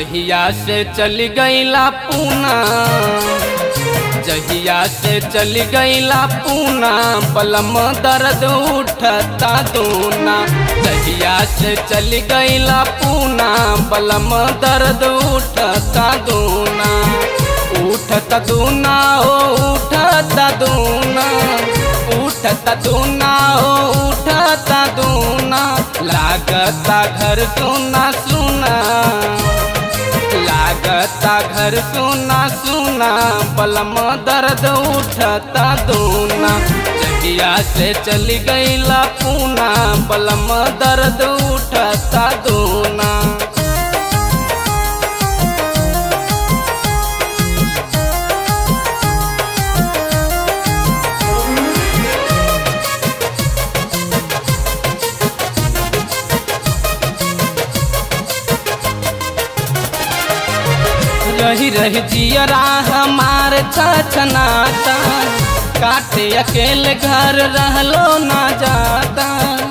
जहिया से चली गईला पूना जहिया से चली गईला पूना बलम दर्द उठता दूना जहिया से चली गईला पूना बलम दर्द उठता दूना उठता दूना हो उठता दूना उठता दूना हो उठता दूना लागता घर सुना सुना लागता घर सुना सुना बलम दर्द उठता दूना जगिया से चली गईला पूना बलम दर्द उठता दूना रही रही जियरा हमार छछनाता काटे अकेले घर रहलो ना जाता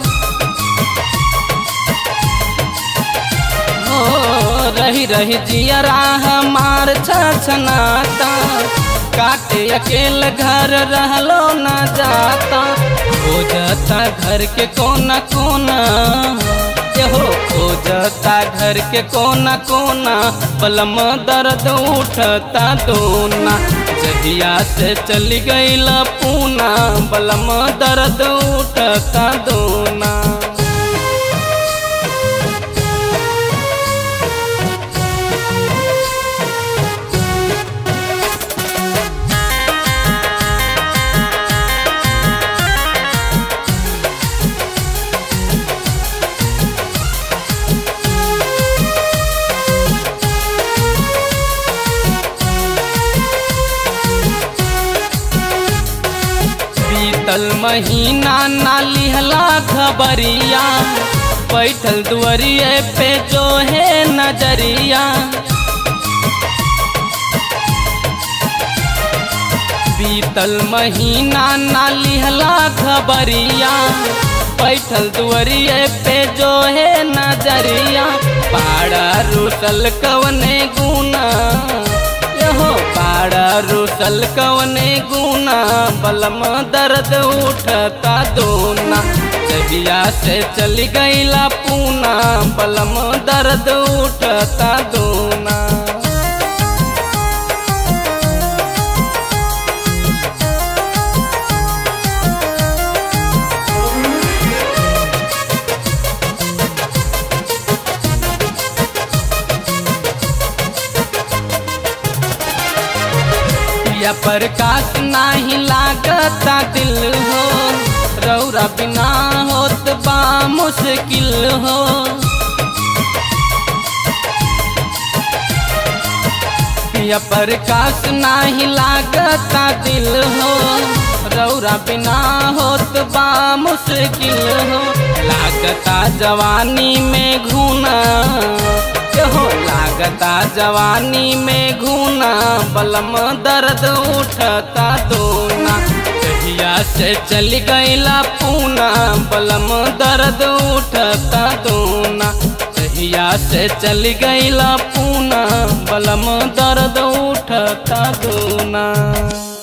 हो रही रही जियरा हमार छछनाता काटे अकेले घर रहलो ना जाता हो जाता घर के कोना कोना हो खोजता घर के कोना कोना बलम दर्द उठता दोना जहिया से चली गईला पूना बलम दर्द उठता दोना बीतल महीना ना लिहला खबरिया बैठल दुआरिए पे जो है नजरिया बीतल महीना ना लिहला खबरिया बैठल दुआरिए पे जो है नजरिया पाड़ा रुसल कवने गुना हो पाड़ा रुसल कवने गुना बलम दर्द उठता दोना जहिया से चली गईला पूना बलम दर्द उठता दोना या प्रकाश नाही लागता दिल हो रौरा बिना होत बा मुश्किल हो या प्रकाश नाही लागता दिल हो रौरा बिना होत बा मुश्किल हो लागता जवानी में घूना हो लागता जवानी में घूना बलम दर्द उठता दोना कहिया से चली गईला पूना बलम दर्द उठता दोना कहिया से चली गईला पूना बलम दर्द उठता दोना